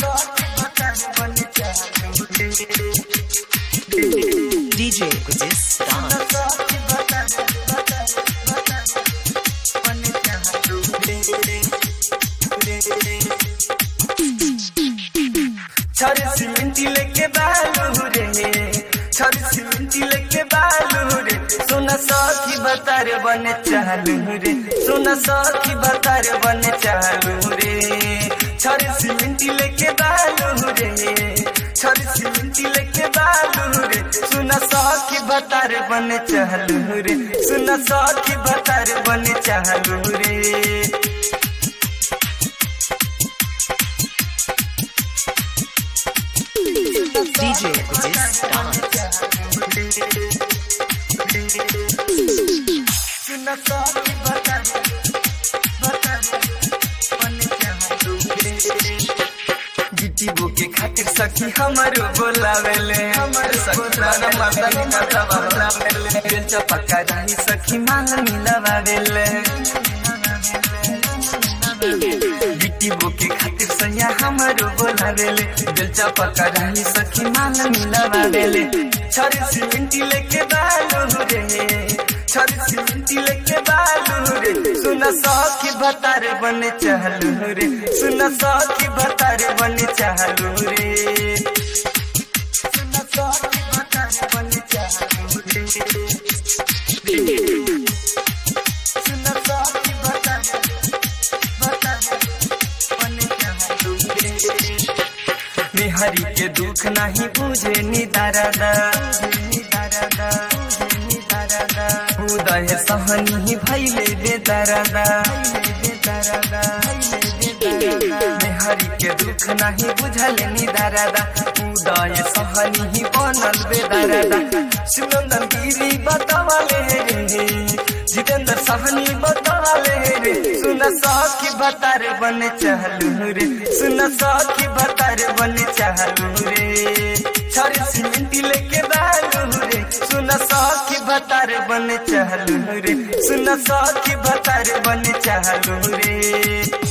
DJ Guzis Dance. छर सीमेंटी लेके बालू रे छर सीमेंटी लेके बालू रे सोना सखी बतार बने चालू रे सोना सखी बतार बने चालू रे छर सीमेंटी लेके बालू रे छर सीमेंटी लेके बालू रे सोना सखी बतार बने चालू रे सोना सखी बतार बने चालू रे DJ Guzis Dance. गिट्टी के खातिर सखी हमारो बोलावेले हमर सखी मर्दानी माता बोलावेले बेलचा पक्का रही सखी मांग मिलावेले गिट्टी के खातिर सैया हमारो बोलावेले बेलचा पक्का रही सखी मांग मिलावेले छर सीमेंटी लेके बालू रे छर सीमेंटी लेके बालू रे सुन सखी बतार बने चालू रे सुन सखी बतार बने चालू रे सुन सखी बतार बने चालू रे सुन सखी बतार बतार बने चालू रे मेहरी के दुख नहीं बुझे निदारदा उदय सहनी भैले बेदरदा मेहरी के दुख नहीं बुझल निदारदा उदय सहनी बनल बेदरदा सुनंदन गिरी बतावले रे जितेंद्र सहनी बतावले रे सुन सखी बतार बने चालू रे सुन सखी बतार बने चालू रे छर सीमेंटी लेके बालू रे सुन सखी बतार बने चालू रे सुन सखी बतार बने चालू रे